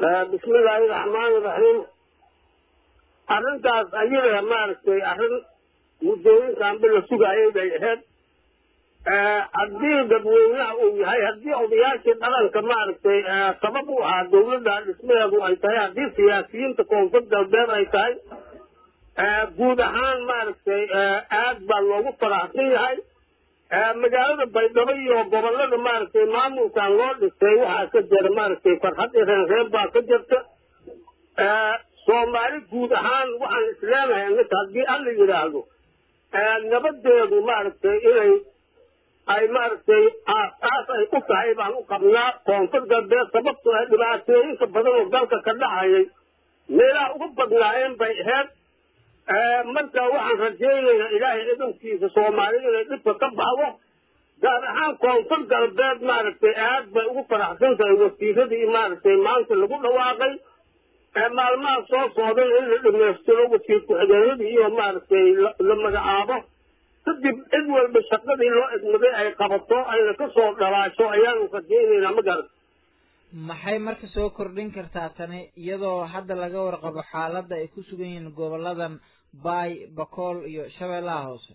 bismillaahi raxmaani raxiim arrintaas ayada maaragtay arrin muddooyinkanba la sugaayay bay ahayd haddii dadweynaha uu yahay haddii odayaashii dhalanka maaragtay sabab u ahaa dawladda dhismaheedu ay tahay haddii siyaasiyiinta koonfur galbeed ay tahay guud ahaan maaragtay aad baa loogu faraxsan yahay magaalada baydhabo iyo gobolada maaragtay maamulkan loo dhisay waxaa ka jira maaragtay farxad ireenreeb baa ka jirta soomaali guud ahaan waxaan isleenahay ninka haddii alla yidhaahdo nabadeedu maaragtay inay ay maaragtay aas ay u tahay baan u qabnaa koonfur galbeed sababtoo ah dhibaatooyinka badan oo dalka ka dhacayay meelaha ugu badnaayeen bay ahayd marka waxaan rajaynaynaa ilaahay ciidankiisa soomaalida inay dhibka ka baxdo gaar ahaan koonfur galbeed maaragtay aad bay ugu faraxsan tahay wasiiradii maaragtay maanta lagu dhawaaqay maalmaha soo socdan in la dhamaystiro wasiir ku-xigeenadii iyo maaragtay la magacaabo kadib cid walba shaqadii loo egmaday ay qabato ayna ka soo dhalaasho ayaanu rajaynaynaa ma garan maxay marka soo kordhin kartaa tani iyadoo hadda laga warqabo xaaladda ay ku sugan yihiin goboladan baay bakool iyo shabeellaha hoose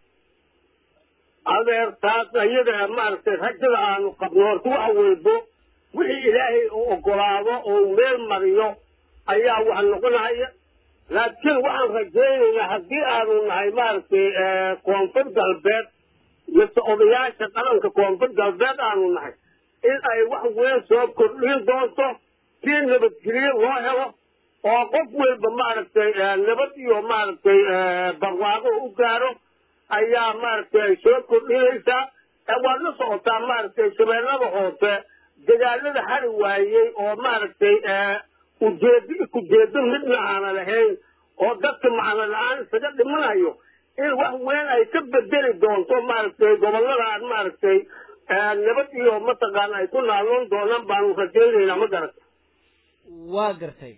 adeer taas ayada maaragtay rajada aanu qabno horta waxa weydo wixii ilaahay uu ogolaado oo meel mariyo ayaa wax noqonaya laakiin waxaan rajaynaynaa haddii aanu nahay maaragtay koonfur galbeed mise odayaasha qaranka koonfur galbeed aanu nahay in ay wax weyn soo kordhin doonto kii nabadgelyo loo helo oo qof walba maaragtay nabad iyo maaragtay barwaaqo u gaaro ayaa maaragtay ay soo kordhinaysaa waad la socotaa maaragtay shabeellada hoose dagaalada hari waayey oo maaragtay ujeedo kujeedo midna aana lahayn oo dadka macno la-aan isaga dhimanayo in wax weyn ay ka bedeli doonto maaragtay gobolladan maaragtay nabad iyo mataqaana ay ku naaloon doonaan baanu rajaynaynaa ma garata waa gartay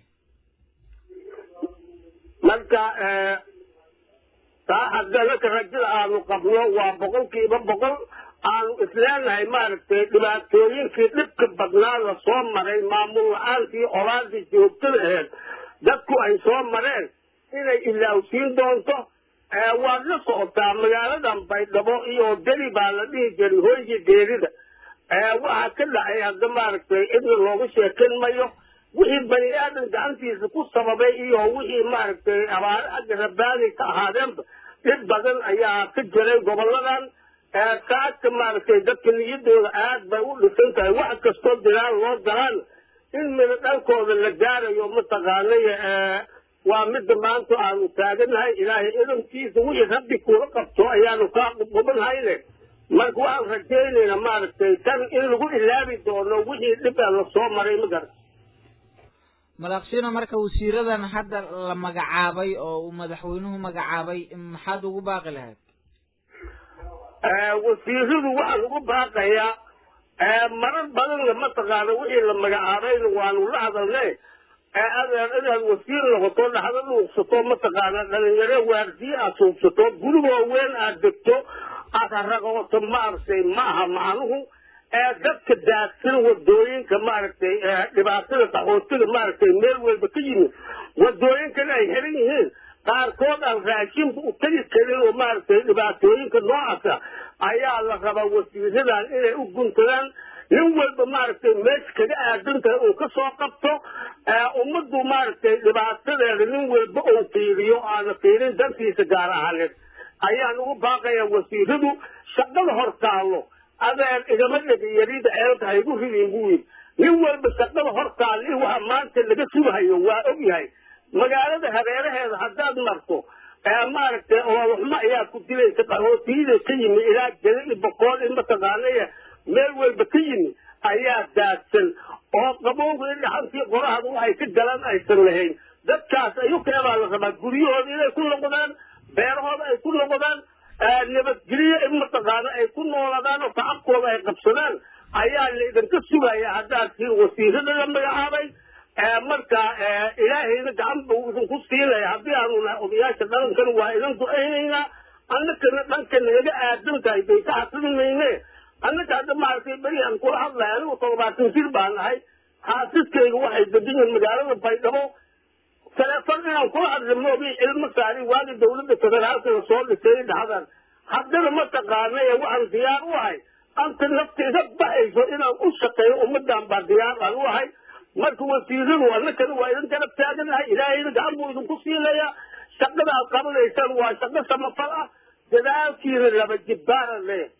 marka taa hadda naka rajada aanu qabno waa boqolkiiba boqol aanu isleenahay maaragtay dhibaatooyinkii dhibka badnaa la soo maray maamul la-aantii olaadii joogtada aheed dadku ay soo mareen inay ilaawsiin doonto waad la socotaa magaaladan baydhabo iyo deli baa la dhihi jiray hoygii geerida waxaa ka dhacay hadda maaragtay cidna looga sheekan mayo wixii bani aadan gacantiisa ku sababay iyo wixii maaragtay abaare agga rabaani ka ahaadeenba dhib badan ayaa ka jiray goboladan taagka maaragtay dadka niyadooda aad bay u dhisan tahay wax kastoo diraan loo daraan in mina dhankooda la gaarayo mataqaanay waa midda maanta aanu taaganahay ilaahay idankiisa wixii rabbi kuula qabto ayaanu kaa qubqubanahayle marka waxaan rajaynaynaa maaragtay tan in lagu ilaabi doono wixii dhibaa la soo maray ma garan malaqshino marka wasiiradan hadda la magacaabay oo uu madaxweynuhu magacaabay maxaad ugu baaqi lahayd wasiiradu waxaan ugu baaqayaa marar badanna mataqaana wixii la magacaabayna waanu la hadalnay adeer inaad wasiir noqoto dhaxda dhuuqsato mataqaana dhalinyaro waardiye aad suubsato gurigoo weyn aad degto aad haraqooto maaragtay ma aha macnuhu dadka daadsan wadooyinka maaragtay dhibaatada qaxootiga maaragtay meel walba ka yimid wadooyinkana ay xiran yihiin qaarkood aan raashinba u tegi karin oo maaragtay dhibaatooyinka noocaasa ayaa la rabaa wasiiradan inay u guntadaan nin walba maaragtay meesha kaga aadan tahay uu ka soo qabto ummaddu maaragtay dhibaatadeeda nin walba uu fiiriyo aana fiirin dantiisa gaar ahaaneed ayaan ugu baaqayaa wasiiradu shaqada hor taallo adeer igama dhegi yarida ceelka haygu ridin buu yidhi nin walba shaqada hor taalli waxa maanta laga sugahayo waa og yahay magaalada hareeraheeda haddaad marto maaragtay ololuxmo ayaa ku dilaysa qaxootiyada ka yimi ilaa jeli iyo boqool i mataqaanaya meel walba ka yimi ayaa daadsan oo qabowga i dhaxantii qorahada waxay ka galan aysan lahayn dadkaas ayukeebaa la rabaa guryahooda inay ku noqdaan beerahooda ay ku noqdaan nabadgelyo in mataqaana ay ku nooladaan oo tacabkooda ay qabsadaan ayaa la idinka sugaya haddaad tiin wasiirada la magacaabay marka ilaahayna gacan buu idinku siinaya haddii aanu nahay odayaasha dhalankana waa idin ducaynaynaa annakana dhanka nagaga aadan tahay bay ka xasrin mayne annaka hadda maaragtay beri aan kula hadlaya anigu toddobaatan jir baan nahay xaasiskayga waxay degan yihiin magaalada baydhabo teleefon inaan kula hadli moogi ilmo saari waagi dawladda federaalka la soo dhisay dhaxdan haddana mataqaana ee waxaan diyaar u ahay anta nafta iga baxayso inaan u shaqeeyo ummadan baa diyaar aan u ahay marka wasiiradu annakana waa idin garab taaganahay ilaahayna gacan buu idinku siinayaa shaqada aad qabanaysaan waa shaqo samafal ah dadaalkiina laba jibbaaran leeyahay